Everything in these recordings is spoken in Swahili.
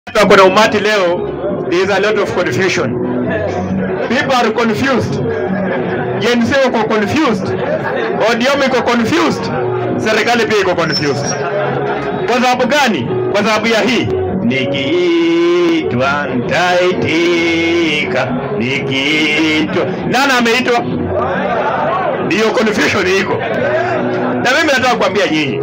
Kuna umati leo, there is a lot of confusion. People are confused. Gen Z wako confused. ODM iko confused. Serikali pia iko confused. Kwa sababu gani? Kwa sababu ya hii nikiitwa nitaitika, nikiitwa. Nani ameitwa? Ndiyo confusion iko. Na mimi nataka kuambia nyinyi,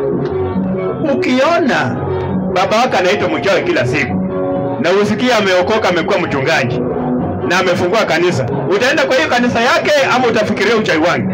ukiona baba wake anaitwa mchawi kila siku na usikie ameokoka amekuwa mchungaji na amefungua kanisa, utaenda kwa hiyo kanisa yake ama utafikiria uchawi wangu?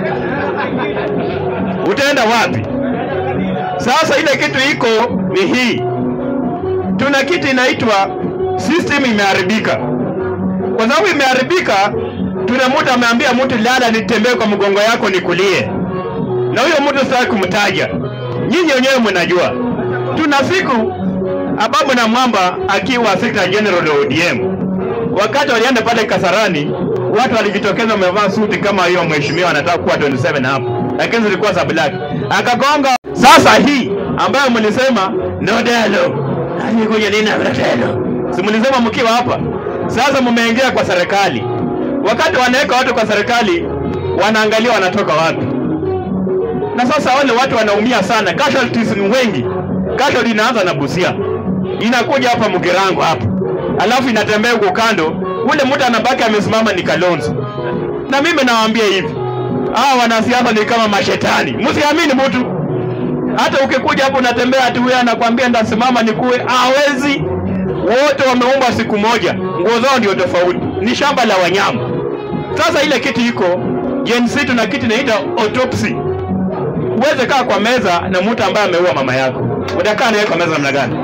Utaenda wapi? Sasa ile kitu iko ni hii, tuna kitu inaitwa system imeharibika. Kwa sababu imeharibika, tuna mtu ameambia mtu lala, nitembee kwa mgongo yako nikulie, na huyo mtu sitaki kumtaja, nyinyi wenyewe mnajua. Tuna siku Ababu na Mwamba akiwa Secretary General wa ODM, wakati walienda pale Kasarani, watu walijitokeza wamevaa suti kama hiyo mheshimiwa anataka kuwa 27 hapo, lakini zilikuwa za black. Akagonga. Sasa hii ambayo mlisema no dialogue, alikuja nini na dialogue, si mlisema mkiwa hapa? Sasa mmeingia kwa serikali, wakati wanaweka watu kwa serikali, wanaangalia wanatoka wapi, na sasa wale watu wanaumia sana, casualties ni wengi. Casualty inaanza na Busia inakuja hapa Mugirango hapa, alafu inatembea huko kando, ule mtu anabaki amesimama ni Kalonzo. Na mimi nawaambia hivi, hawa wanasiasa ni kama mashetani, msiamini mtu. Hata ukikuja hapo unatembea ati huyu anakwambia ndasimama nikuwe, hawezi. Wote wameumbwa siku moja, nguo zao ndio tofauti, ni shamba la wanyama. Sasa ile kiti iko Gen Z, tuna kiti inaita autopsy. Uweze kaa kwa meza na mtu ambaye ameua mama yako, utakaa naye kwa meza namna gani?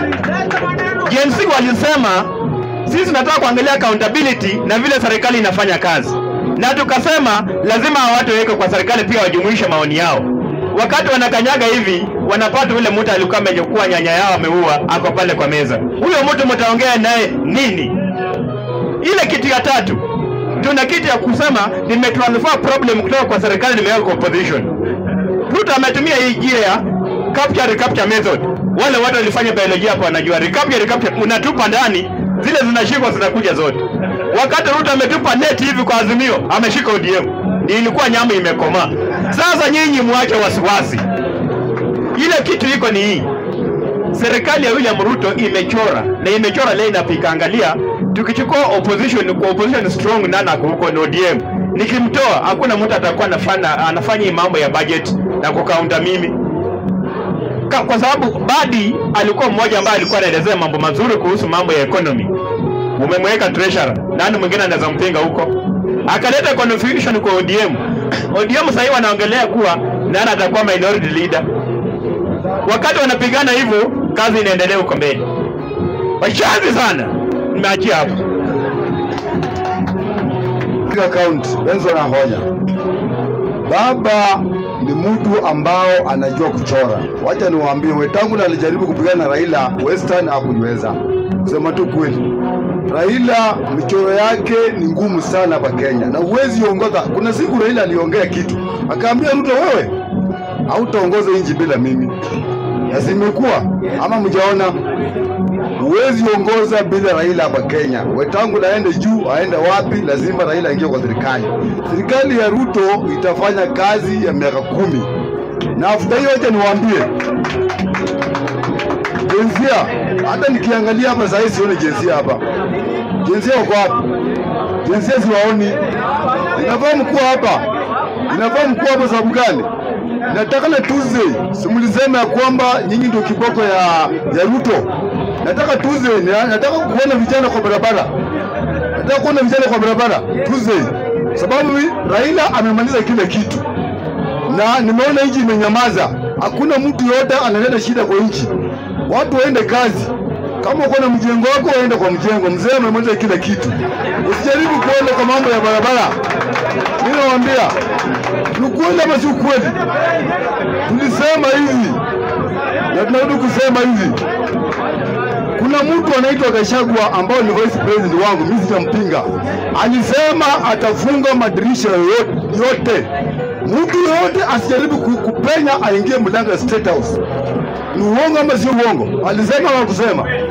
Gen Z walisema sisi tunataka kuangalia accountability na vile serikali inafanya kazi, na tukasema lazima hawa watu waweke kwa serikali pia wajumuishe maoni yao. Wakati wanakanyaga hivi, wanapata ule mtu alikuwa amechukua nyanya yao ameua, ako pale kwa meza. Huyo mtu mtaongea naye nini? Ile kiti ya tatu, tuna kiti ya kusema nimetransfer problem kutoka kwa serikali nimeweka kwa opposition. Ruto ametumia hii njia ya capture recapture method. Wale watu walifanya biolojia hapo wanajua recapture recapture, unatupa ndani zile zinashikwa zinakuja zote. Wakati Ruto ametupa net hivi kwa Azimio, ameshika ODM, ni ilikuwa nyama imekomaa. Sasa nyinyi mwache wasiwasi, ile kitu iko ni hii serikali ya William Ruto imechora na imechora leo inapika. Angalia, tukichukua opposition kwa opposition strong nana huko ni ODM, nikimtoa hakuna mtu atakuwa anafanya anafanya hii mambo ya budget na kukaunta mimi Ka, kwa sababu Badi alikuwa mmoja ambaye alikuwa anaelezea mambo mazuri kuhusu mambo ya economy. Umemweka treasurer, nani mwingine anaweza mpinga huko? Akaleta confusion kwa ODM. ODM sasa hivi wanaongelea kuwa nani atakuwa minority leader. Wakati wanapigana hivyo, kazi inaendelea huko mbele. Washazi sana, nimeachia hapo. account Benson Ahonya. Baba ni mtu ambao anajua kuchora. Wacha niwaambie, Wetangula alijaribu kupigana na Raila Western, hakuliweza. Kusema tu kweli, Raila michoro yake ni ngumu sana hapa Kenya, na huwezi ongoza. Kuna siku Raila aliongea kitu akaambia Ruto, wewe hautaongoza nchi bila mimi, na zimekuwa ama mjaona Huwezi ongoza bila Raila hapa Kenya. Wetangula aende juu, aende wapi, lazima Raila aingie kwa serikali. Serikali ya Ruto itafanya kazi ya miaka kumi, na afuta hiyo, acha niwaambie jinsia. Hata nikiangalia hapa sasa hivi sioni jinsia hapa. Jinsia wako wapi? Jinsia siwaoni. Inafaa mkuu hapa, inafaa mkuu hapa sababu gani? Nataka na Tuesday simulisema ya kwamba nyinyi ndio kiboko ya, ya Ruto nataka Tuesday, ni- nataka kuona vijana kwa barabara, nataka kuona vijana kwa barabara Tuesday, sababu Raila amemaliza kila kitu na nimeona nchi imenyamaza. Hakuna mtu yote analeta shida kwa nchi, watu waende kazi. Kama uko na mjengo wako waende kwa mjengo. Mzee amemaliza kila kitu, usijaribu kuenda kwa mambo ya barabara. Mimi nawaambia ni ukweli ama si ukweli? Tulisema hivi na tunarudi kusema hivi kuna mtu anaitwa Gachagua ambao ni vice president wangu, mimi sitampinga. Alisema atafunga madirisha yote, yote. Mtu yoyote asijaribu ku- kupenya aingie mlango ya State House. Ni uongo ama sio uongo? Alisema ama kusema?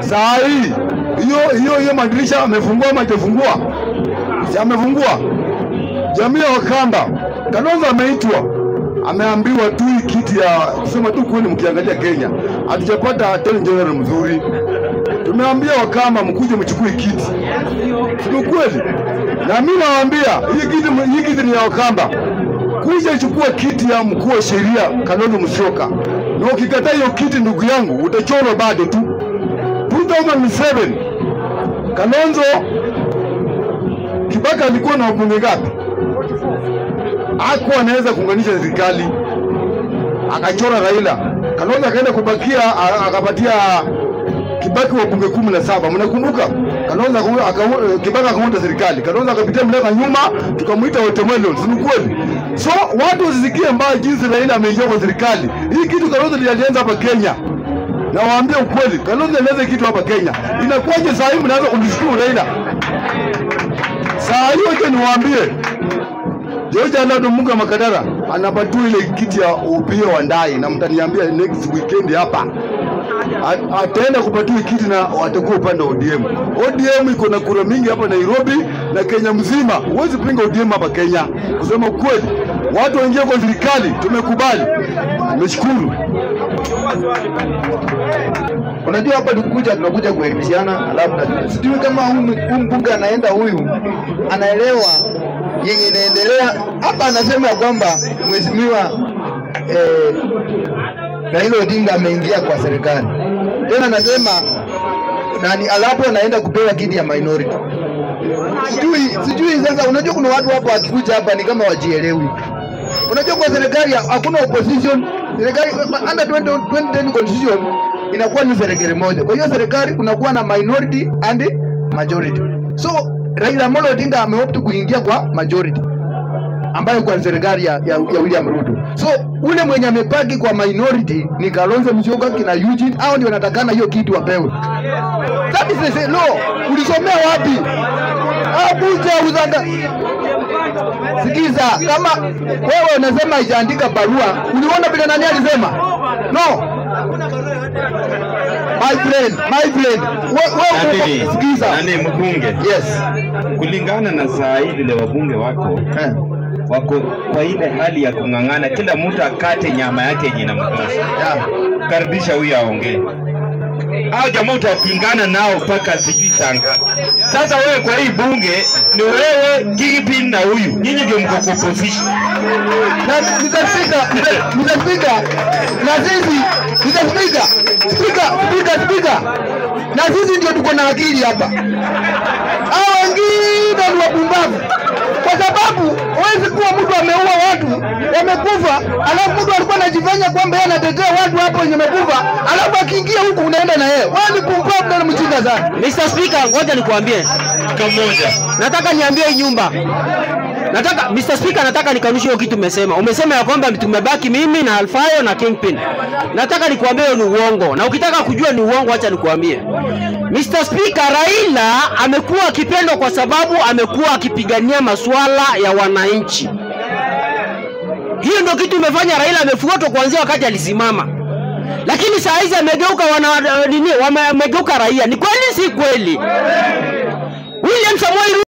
Saa hii hiyo hiyo hiyo madirisha amefungua ama hajafungua? Si amefungua. Jamii ya Wakamba, Kalonzo ameitwa, ameambiwa tu hii kiti ya kusema tu kweli, mkiangalia Kenya hatujapata attorney general mzuri. Tumeambia Wakamba mkuje mchukue kiti, sio kweli? Na mimi nawaambia hii kiti, hii kiti ni ya Wakamba. Kuja chukua kiti ya mkuu wa sheria Kalonzo Musyoka, na ukikataa hiyo kiti, ndugu yangu, utachorwa bado tu. 2007 Kalonzo Kibaka alikuwa na wabunge ngapi? Hakuwa anaweza kuunganisha serikali, akachora Raila. Kalonzo akaenda kubakia, a- akapatia Kibaki wabunge kumi na saba. Mnakumbuka? Kalonzo aka- aka- Kibaka akaunda serikali, Kalonzo akapitia mleka nyuma, tukamwita watermelon, si ni kweli? So watu wasisikie mbaya jinsi Raila ameingia kwa serikali. Hii kitu Kalonzo alianza hapa Kenya na waambie ukweli, Kalonzo alianza kitu hapa Kenya. Inakuwaje saa hii mnaanza kumshukuru Raila? Saa hiyo je, niwaambie George Alado Munga Makadara anapatiwa ile kiti ya upia wa ndai, na mtaniambia next weekend hapa A- ataenda kupatiwa kiti na watakuwa upande wa ODM. ODM iko na kura mingi hapa Nairobi na Kenya mzima. Huwezi pinga ODM hapa Kenya. Kusema ukweli, watu waingie kwa serikali, tumekubali. Nimeshukuru. Unajua hapa tukuja tunakuja kuelimishana, alafu na- sijui kama huyu huyu mbunge anaenda huyu anaelewa yenye inaendelea hapa. Anasema ya kwamba mheshimiwa eh, Raila Odinga ameingia kwa serikali tena, anasema nani, alafu anaenda kupewa kiti ya minority. Sijui sijui sasa, unajua kuna watu hapa wakikuja hapa ni kama wajielewi. Unajua kwa serikali hakuna opposition. Serikali under 20 2010 constitution inakuwa ni serikali moja. Kwa hiyo serikali kunakuwa na minority and majority. So Raila Amolo Odinga ameopt kuingia kwa majority ambayo kwa serikali ya, ya, ya William Ruto. So ule mwenye amepaki kwa minority ni Kalonzo Musyoka kina Eugene, hao ndio wanatakana hiyo kitu wapewe. That is the say, no, ulisomea wapi? Abuja uzanga Sikiza, kama wewe unasema ijaandika barua, uliona vile nani alisema? No. My friend, my friend. Wewe Nani, wewe sikiza. nani mbunge, Yes. kulingana na saa hii vile wabunge wako Eh. wako kwa ile hali ya kung'ang'ana, kila mtu akate nyama yake yenye inamtosha. Yeah. Karibisha huyu aongee. Hao jamaa utapingana nao mpaka sijui saa ngapi. Sasa wewe kwa hii bunge ni wewe Kingpin na huyu, nyinyi ndio mko kwa opposition. Na Mr. Speaker, Mr. Mr. Speaker, na sisi Mr. Speaker, Speaker, Speaker, Speaker. Na sisi ndio tuko na akili hapa. Hao wengine ni wapumbavu. Kwa sababu huwezi kuwa mtu ameua watu wamekufa, alafu mtu alikuwa anajifanya kwamba yeye anatetea watu hapo wenye wamekufa, alafu akiingia huku unaenda na yeye. Wewe ni pumbavu na ni mjinga sana. Mr. Speaker, ngoja nikwambie. Kamoja. Nataka niambie hii nyumba. Nataka Mr. Speaker, nataka nikanushe hiyo kitu umesema. Umesema ya kwamba tumebaki mimi na Alfayo na Kingpin. Nataka nikuambie hiyo ni uongo. Na ukitaka kujua ni uongo, acha nikuambie. Mr. Speaker, Raila amekuwa akipendwa kwa sababu amekuwa akipigania masuala ya wananchi. Hiyo ndio kitu imefanya Raila amefuatwa kuanzia wakati alisimama. Lakini saa hizi amegeuka wana nini, wame- amegeuka raia. Ni kweli si kweli? William Samoei